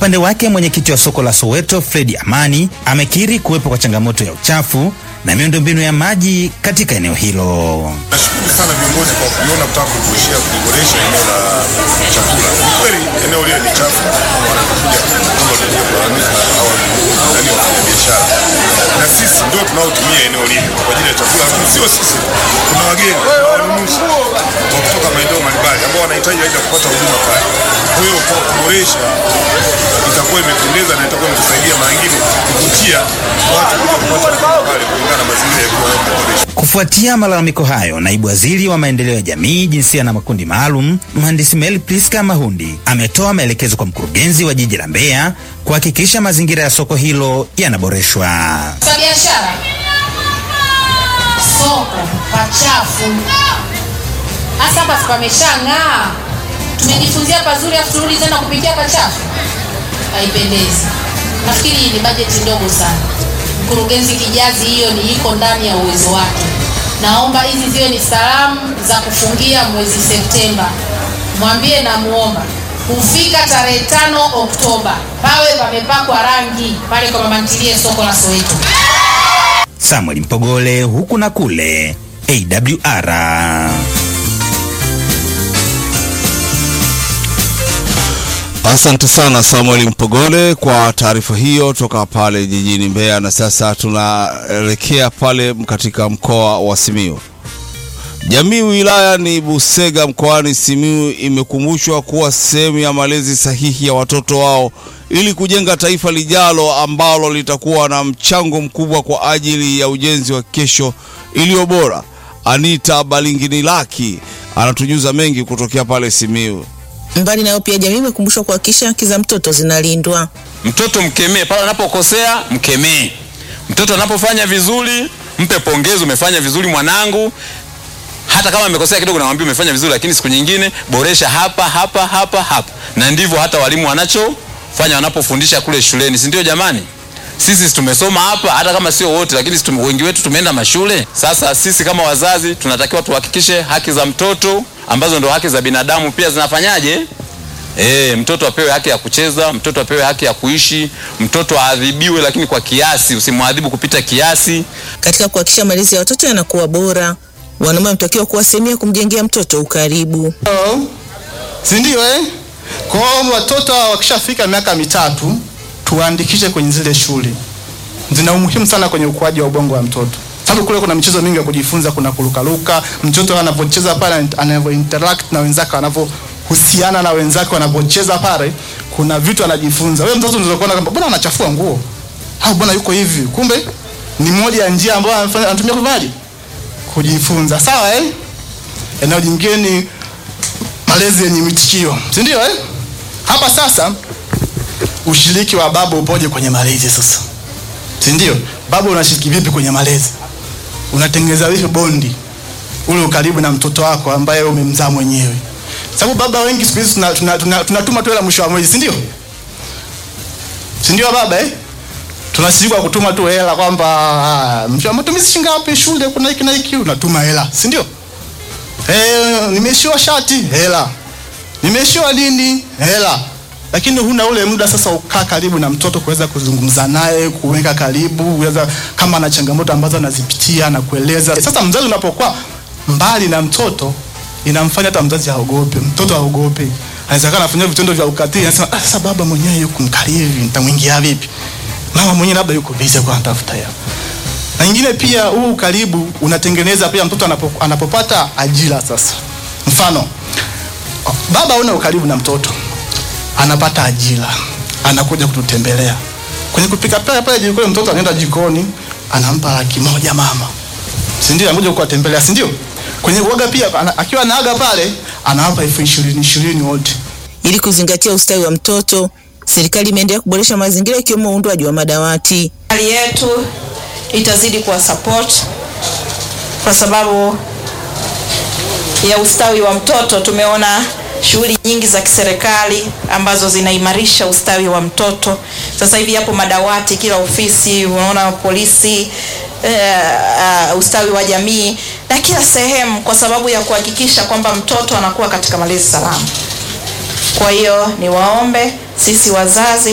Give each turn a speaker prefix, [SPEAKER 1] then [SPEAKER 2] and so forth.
[SPEAKER 1] upande wake mwenyekiti wa soko la Soweto Fredi Amani amekiri kuwepo kwa changamoto ya uchafu na miundombinu ya maji katika eneo hilo.
[SPEAKER 2] Nashukuru sana viongozi kwa kuliona kutaka kuboresha kuboresha eneo la chakula. Ni kweli eneo lile ni chafu, wanakuja kama kuja kulalamika au nani wafanya biashara, na sisi ndio tunaotumia eneo lile kwa ajili ya chakula, lakini sio sisi, kuna wageni, kuna wanunuzi wa kutoka maeneo mbalimbali ambao wanahitaji aidha kupata huduma pale. Kwa hiyo kwa kuboresha itakuwa imependeza na itakuwa imetusaidia mara nyingine kuvutia watu kuja kupata huduma pale kulingana na mazingira yakiwa yameboreshwa.
[SPEAKER 1] Kufuatia malalamiko hayo, naibu waziri wa maendeleo ya jamii, jinsia na makundi maalum, mhandisi Mel Priska Mahundi ametoa maelekezo kwa mkurugenzi wa jiji la Mbeya kuhakikisha mazingira ya soko hilo yanaboreshwa.
[SPEAKER 3] Kwa biashara soko pachafu, hasa hapa pameshang'aa, tumejifunzia pazuri, afu turudi tena kupitia pachafu, haipendezi. Nafikiri hii ni bajeti ndogo sana. Mkurugenzi Kijazi, hiyo ni iko ndani ya uwezo wake. Naomba hizi ziwe ni salamu za kufungia mwezi Septemba. Mwambie na muomba kufika tarehe tano Oktoba pawe pamepakwa rangi pale kwa mama ntilie soko la Soweto.
[SPEAKER 1] Samuel Mpogole, huku na kule, AWR.
[SPEAKER 4] Asante sana Samuel Mpogole kwa taarifa hiyo toka pale jijini Mbeya. Na sasa tunaelekea pale katika mkoa wa Simiyu. Jamii wilaya ni Busega mkoani Simiyu imekumbushwa kuwa sehemu ya malezi sahihi ya watoto wao ili kujenga taifa lijalo ambalo litakuwa na mchango mkubwa kwa ajili ya ujenzi wa kesho iliyo bora. Anita Balinginilaki anatujuza mengi kutokea pale Simiyu.
[SPEAKER 5] Mbali nayo pia jamii imekumbushwa kuhakikisha haki za mtoto zinalindwa.
[SPEAKER 6] Mtoto mkemee pale anapokosea, mkemee. Mtoto anapofanya vizuri, mpe pongezi, umefanya vizuri mwanangu. Hata kama amekosea kidogo, namwambia umefanya vizuri, lakini siku nyingine boresha hapa hapa hapa hapa. Na ndivyo hata walimu wanachofanya wanapofundisha kule shuleni, si ndio jamani? Sisi tumesoma hapa, hata kama sio wote, lakini si tume- wengi wetu tumeenda mashule. Sasa sisi kama wazazi tunatakiwa tuhakikishe haki za mtoto ambazo ndo haki za binadamu pia zinafanyaje? E, mtoto apewe haki ya kucheza, mtoto apewe haki ya kuishi, mtoto aadhibiwe, lakini kwa kiasi, usimwadhibu kupita kiasi.
[SPEAKER 5] Katika kuhakikisha malezi ya watoto yanakuwa bora, wanaume wanatakiwa kuwa sehemu ya kumjengea mtoto ukaribu.
[SPEAKER 7] si ndio eh? Kwa hiyo watoto wakishafika miaka mitatu tuwaandikishe kwenye zile shule, zina umuhimu sana kwenye ukuaji wa ubongo wa mtoto, sababu kule kuna michezo mingi ya kujifunza, kuna kurukaruka, mtoto anavyocheza pale, anavyo interact na wenzake, anavyohusiana na wenzake, wanavyocheza pale, kuna vitu anajifunza. Wewe mtoto unaweza kuona kwamba bwana anachafua nguo au bwana yuko hivi, kumbe ni moja ya njia ambayo anafanya anatumia kufanyaje, kujifunza. Sawa eh? Eneo jingine ni malezi yenye mitikio, si ndio eh? Hapa sasa ushiriki wa baba upoje kwenye malezi sasa, si ndio? Baba unashiriki vipi kwenye malezi? Unatengeneza vipi bondi ule ukaribu na mtoto wako ambaye umemzaa mwenyewe? Sababu baba wengi siku hizi tunatuma tuna, tuna, tunatuma tu hela mwisho wa mwezi, si ndio? Si ndio baba eh? Tunashiriki kwa kutuma tu hela kwamba ah, mwisho wa matumizi shilingi ngapi shule, kuna hiki na hiki, unatuma hela, si ndio? Eh, nimeshiwa shati hela, nimeshiwa lini hela, lakini huna ule muda sasa ukaa karibu na mtoto kuweza kuzungumza naye, kuweka karibu, kuweza kama ana changamoto ambazo anazipitia na kueleza. Sasa mzazi unapokuwa mbali na mtoto inamfanya hata mzazi aogope, mtoto aogope, anaweza kana anafanya vitendo vya ukatili, anasema ah, sasa baba mwenyewe yuko mkali hivi, nitamwingia vipi? Mama mwenyewe labda yuko busy kwa anatafuta hela na nyingine pia huu ukaribu unatengeneza pia mtoto anapo, anapopata ajira sasa. Mfano, baba una ukaribu na mtoto, anapata ajira, anakuja kututembelea kwenye kupika pale pale jikoni, mtoto anaenda jikoni, anampa laki moja mama, si ndio? Anakuja kuwatembelea, si ndio? Kwenye uoga pia ana, akiwa naaga pale anawapa elfu ishirini ishirini wote.
[SPEAKER 5] Ili kuzingatia ustawi wa mtoto, serikali imeendelea kuboresha mazingira ikiwemo uundwaji wa madawati.
[SPEAKER 8] Hali yetu itazidi kuwa support kwa sababu ya ustawi wa mtoto. Tumeona shughuli nyingi za kiserikali ambazo zinaimarisha ustawi wa mtoto. Sasa hivi yapo madawati kila ofisi, unaona polisi, uh, uh, ustawi wa jamii na kila sehemu, kwa sababu ya kuhakikisha kwamba mtoto anakuwa katika malezi salama. Kwa hiyo niwaombe sisi wazazi